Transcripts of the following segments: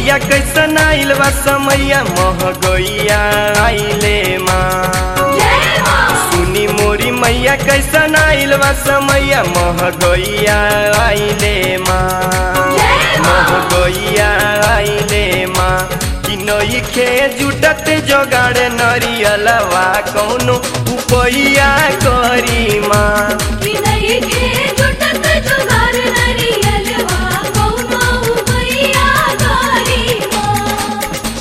मैया कैसन आइल बा समैया मह गैया आइले माँ जय माँ सुनी मोरी मैया कैसन आइल बा समैया मह गैया आइले माँ जय मह माँ गैया आइले माँ कि नइखे जुटत जोगाड़ नरियलवा कौनो उपैया करी माँ कि नहीं के जुटत जुगार नरियलवा कौनो उपैया करी माँ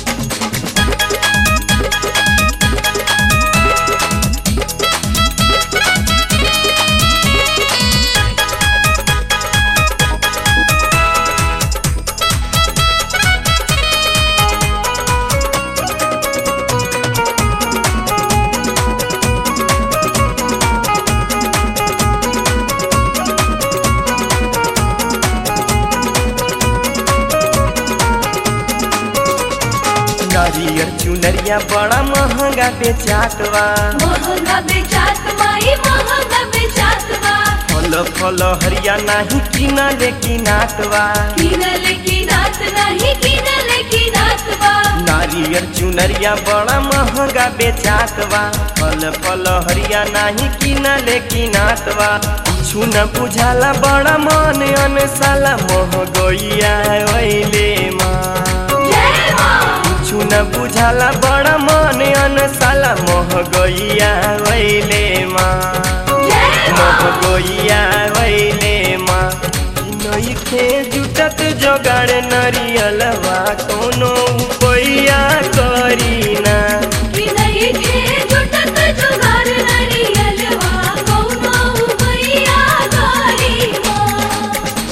नारियल चुनरिया बड़ा महंगा बेचात बा महंगा बेचात माई महंगा बेचात बा फल फल हरिया नाही किना ले किनात बा किनल की नात नहीं किनल की नात बा नारियल चुनरिया बड़ा महंगा बेचात बा फल फल हरिया नाही किना ले किनात बा कुछु न बुझाला बड़ा मन अनसाला मोह गैया वैले माँ जय माँ कुछु न बुझाला बड़ा मन अनसाला मोह गैया वैले माँ जय मोह माँ गैया वैले माँ नइखे जुटत जोगाड़ नरियलवा कोनो उपैया करीना कि नहीं के जुटत जुगार नरियलवा कौनो उपैया करी माँ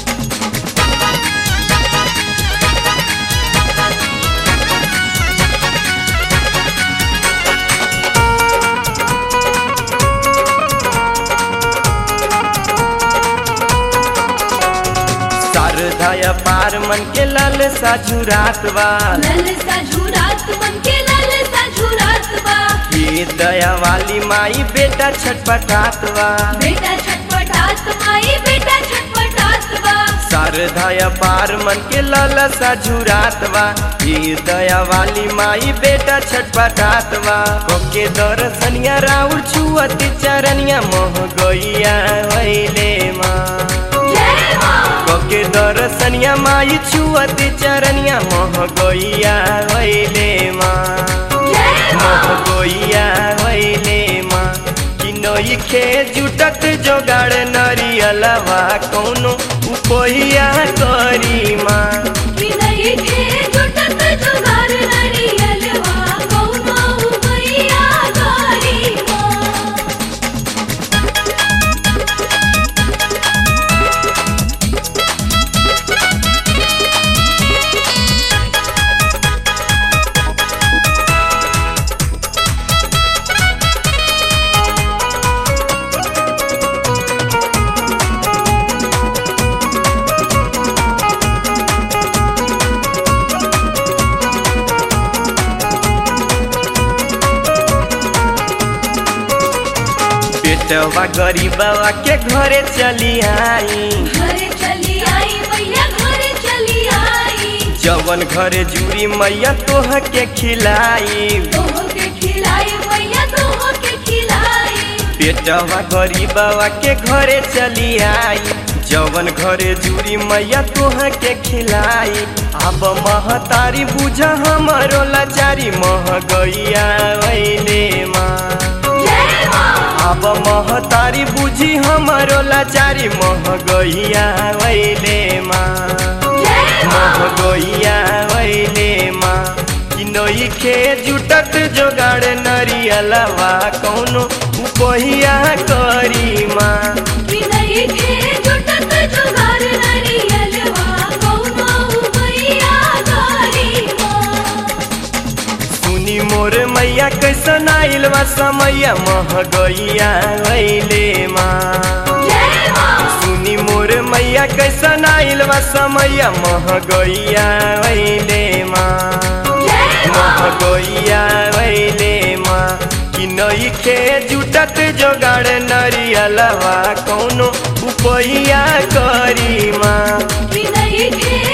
शारदाय पार मन के लाल साझुरात बा ललसा झुरात मन के ललसा झुरात बा ये दया वाली माई बेटा छटपटात बा बेटा छटपटात माई बेटा छटपटात बा शारदाय पार मन के लाल साझुरात बा ये दया वाली माई बेटा छटपटात बा कोके दर्शनिया राउर छुअत चरनिया मोह गैया वैले माँ जय माँ कोके दर्शनिया माई छुअत चरनिया मोह गैया वैले माँ जय मोह माँ गैया वैले माँ कि नइखे जुटत जोगाड़ नरियलवा कौनो उपैया करी माँ कि नहीं के जुटत जुगार नरियलवा कौनो उपैया करी माँ बेटवा गरीबवा के घरे चली आई घरे चली आई मैया घरे चली आई जवन घरे जुड़ी मैया तोह के खिलाई तोह के खिलाई मैया तोह के खिलाई बेटवा गरीबवा के घरे चली आई जवन घरे जुड़ी मैया तोह के खिलाई अब महतारी बुझ हमरो लाचारी मह गैया वैले माँ जय माँ अब महतारी बुझी हमरो लाचारी मह गैया वैले माँ जय मह माँ गैया वैले माँ कि नइखे जुटत जोगाड़ नरियलवा कौनो उपहिया करी माँ कि नहीं के जुटत जुगार नरियलवा कौनो उपैया करी माँ सुनी मोर मैया कैसन आइल बा समैया मह गैया वैले माँ जय माँ सुनी मोर मैया कैसन आइल बा समैया मह गैया वैले माँ जय मह माँ गैया वैले माँ कि नइखे जुटत जोगाड़ नरियलवा कौनो उपैया करी माँ कि नहीं के